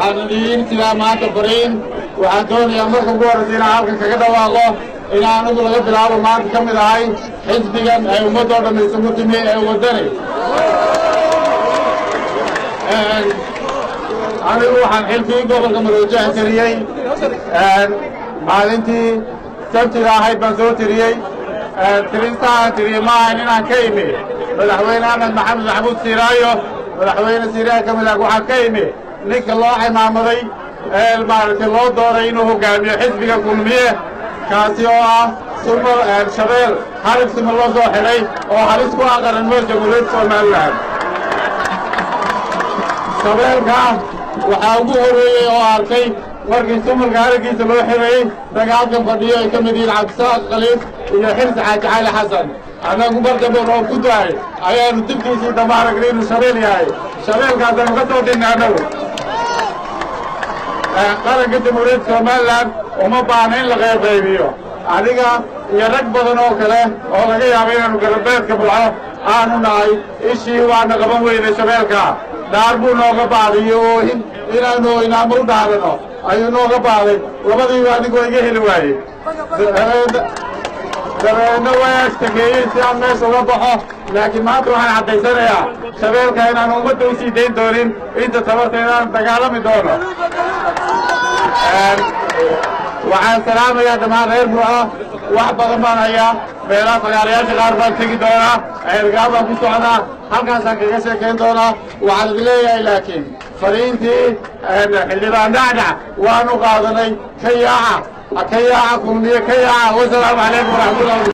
waxaan idiin sidaa maanta fariin waxaan doonayaa marka ugu horraysa inaan halkan kaga dhawaaqo in anigu laga bilaabo maanta ka mid ahay xisbigan ay ummaddoo dhamma isugu timi ee waddani anigu waxaan xilkii gobolka madoojaha tiriyey maalintii sabtida ahayd baan soo tiriyey tirintaaan tiriyey ma ahayn inaan ka imi madaxweyne axmed maxamed maxamuud siiraayo madaxweyne siiraayo ka mid ah waxaan ka imi ninka loo cimaamaday ee maaragtay loo dooray inuu hogaamiyo xisbiga kulmiye kaasi oo ah sumal shabeel harib sima loo soo xidhay oo halis ku ah qaranimada jamhuuriyadda somalilan shabeelka waxaa ugu horreeyey oo arkay markii sumalka haraggiisa loo xidhayey ragaalkan fadhiyo ay ka mid yihiin cabdisaaq khaliif iyo xirsi xaaji cali xasan annagu mar dambe roob ku dahay ayaanu dibkiisii dambe aragnay inuu shabeel yahay shabeelkaasaanu ka soo dhinnay annagu qaranka jamhuuriyadda somalilan uma baahna in la qeybqaybiyo adiga iyo rag badan oo kale oo laga yaabo inaanu garabeedka bulco aanu nahay ishii waana qaban weynay shabeelka dhaar buu nooga baaday iyo oohin inaanu inaama u dhaarano ayuu nooga baaday labadiiba anigu waa iga heli waayey dabeedna way ashtakeeyey si aan meesha uga baxo laakiin maanta waxaan caddaysanayaa shabeelka inaanu ummadda u sii dayn doonin inta tabarta inaan dagaalami doono waxaan salaamayaa dhammaan reer burco wax badan baan hayaa meelaha fagaarayaasha qaar baan tegi doonaa ceelgaa baan ku socdaa halkaasaan kaga sheekayn doonaa waxaan idin leeyahay laakiin fariintii xildhibaan dhacdhac waanu qaadanay ka yaaca ka yaaca kulmiye ka yaaca wasalaamu calaykum waraxmatullahi